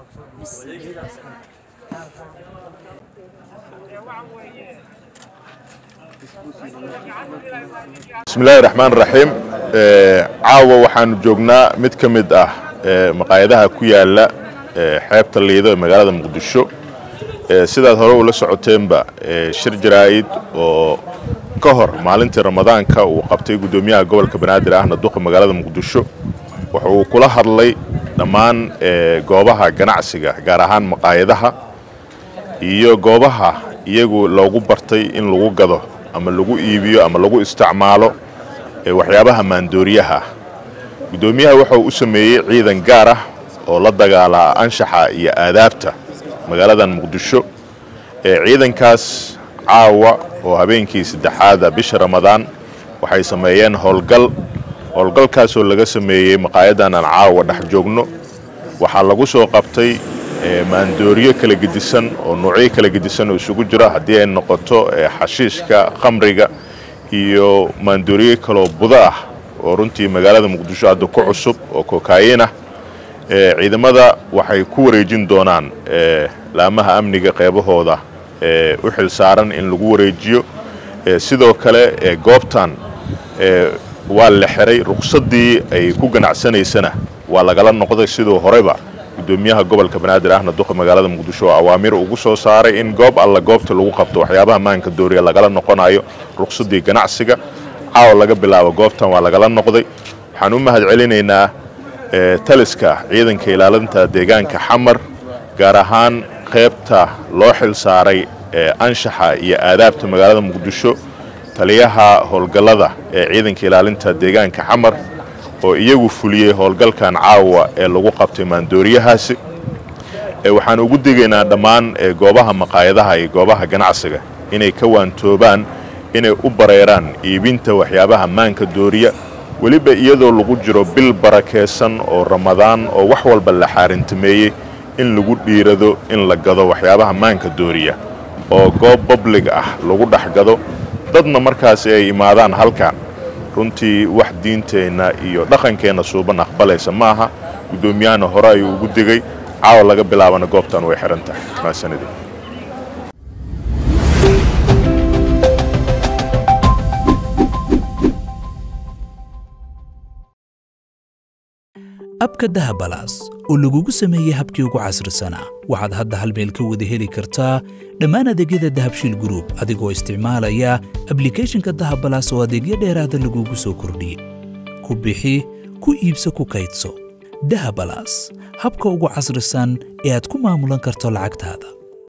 bismillahi raxmaan raxiim caawa waxaanu joognaa mid ka mid ah maqaayadaha ku yaala xeebta liido ee magaalada muqdisho sidaad hore ula socoteenba shir jaraa'id oo ka hor maalintii ramadaanka uu qabtay guddoomiyaha gobolka banaadir ahna duqa magaalada muqdisho waxa uu kula hadlay dhammaan goobaha ganacsiga gaar ahaan maqaayadaha iyo goobaha iyagu loogu bartay in lagu gado ama lagu iibiyo ama lagu isticmaalo waxyaabaha maandooriyaha guddoomiyaha waxa uu u sameeyey ciidan gaar ah oo la dagaalaa anshaxa iyo aadaabta magaaladan muqdisho ciidankaas caawa oo habeenkii saddexaada bisha ramadaan waxay sameeyeen howlgal howlgalkaasoo laga sameeyey maqaayadan aan caawa dhex joogno waxaa lagu soo qabtay maandooriyo kala gedisan oo noocyo kala gedisan oo isugu jira haddii ay noqoto xashiishka khamriga iyo maandooriyo kaloo budo ah oo runtii magaalada muqdisho hadda ku cusub oo kokaayin ah ciidamada waxay ku wareejin doonaan laamaha amniga qeybahooda u xil saaran in lagu wareejiyo sidoo kale goobtan waa la xiray ruqsaddii ay ku ganacsanaysana waa lagala noqday siduu horeyba guddoomiyaha gobolka banaadir ahna duqa magaalada muqdisho oo awaamir ugu soo saaray in goob alla goobta lagu qabto waxyaabaha maanka dooriya lagala noqonayo ruqsaddii ganacsiga caawa laga bilaabo goobtan waa lagala noqday waxaan u mahad celinaynaa taliska ciidanka ilaalinta deegaanka xamar gaar ahaan qaybta loo xil saaray anshaxa iyo aadaabta magaalada muqdisho taliyaha howlgallada ee ciidanka ilaalinta deegaanka xamar oo iyagu fuliyey howlgalkan caawa ee lagu qabtay maandooriyahaasi waxaan ugu digaynaa dhammaan goobaha maqaayadaha iyo goobaha ganacsiga inay ka waantoobaan inay u bareeraan iibinta waxyaabaha maanka dooriya weliba iyadoo lagu jiro bil barakaysan oo ramadaan oo wax walba la xaarintameeyey in lagu dhiirado in la gado waxyaabaha maanka dooriya oo goob bablig ah lagu dhex gado dadna markaasi ay imaadaan halkan runtii wax diinteenna iyo dhaqankeenna suuban aqbalaysa ma aha guddoomiyahana hore ayuu ugu digay caawa laga bilaabana goobtan way xihan tahay maasanidi abka dahabalaas oo lagugu sameeyey habkii ugu casrisanaa waxaad hadda hal meel ka wada heli kartaa dhammaan adeegyada dahabshiil gruub adigoo isticmaalaya ablikeeshinka dahabalaas oo adeegyo dheeraada lagugu soo kordhiyey ku bixi ku iibso ku kaydso dahabalaas habka ugu casrisan ee aad ku maamulan karto lacagtaada